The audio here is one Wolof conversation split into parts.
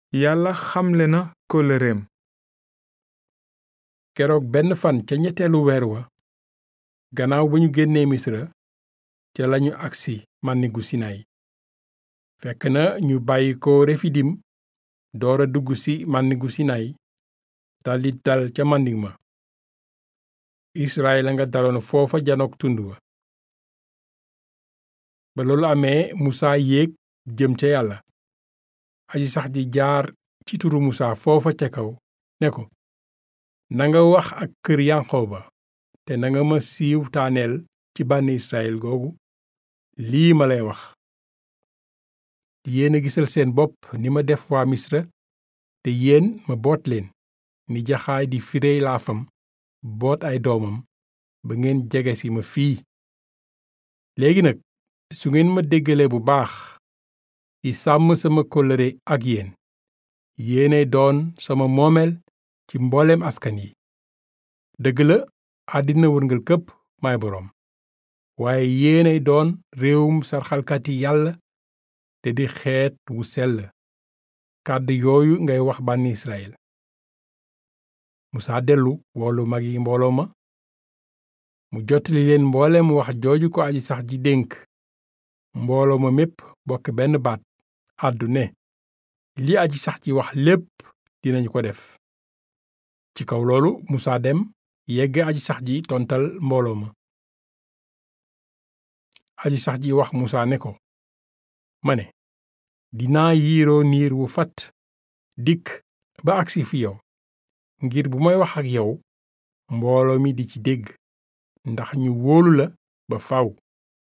yàlla xamle na kóllëreem keroog benn fan ca ñetteelu weer wa gannaaw ba ñu génnee misra ca lañu agsi màndigu sinayi fekk na ñu bàyyi ko refidim doora dugg ci màndigu sinayi daldi dal ca màndig ma israel a nga daloon foofa janook tund wa ba loolu amee musaa yéeg jëm ca yàlla aji sax ji jaar ci turu musaa foofa ca kaw ne ko nanga wax ak kër yanqooba te nanga ma siiw taaneel ci bànni israel googu lii ma lay wax yéen a gisal seen bopp ni ma def waa misra te yéen ma boot leen ni jaxaay di firey laafam boot ay doomam ba ngeen jege si ma fii léegi nag su ngeen ma déggalee bu baax di sàmm sama kóllëre ak yéen yéenay doon sama moomeel ci mbooleem askan yi dëgg la àddina wërngal këpp may boroom waaye yéenay doon réewum sarxalkati yàlla te di xeet wu sell kàddu yooyu ngay wax bànni Israyil musaa dellu woolu mag yi mbooloo ma mu jottali leen mbooleem wax jooju ko aji sax ji dénk mbooloo ma mépp bokk benn baat àddu ne li aji sax ji wax lépp dinañu ko def ci kaw loolu musaa dem yegg aji sax ji tontal mbooloo ma aji sax ji wax musaa ne ko ma ne dinaa yiiroo niir wu fat dikk ba agsi fi yow ngir bu may wax ak yow mbooloo mi di ci dégg ndax ñu wóolu la ba faw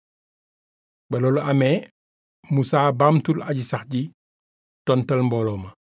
ba loolu amee musaa baamtul aji sax ji tontal mbooloo ma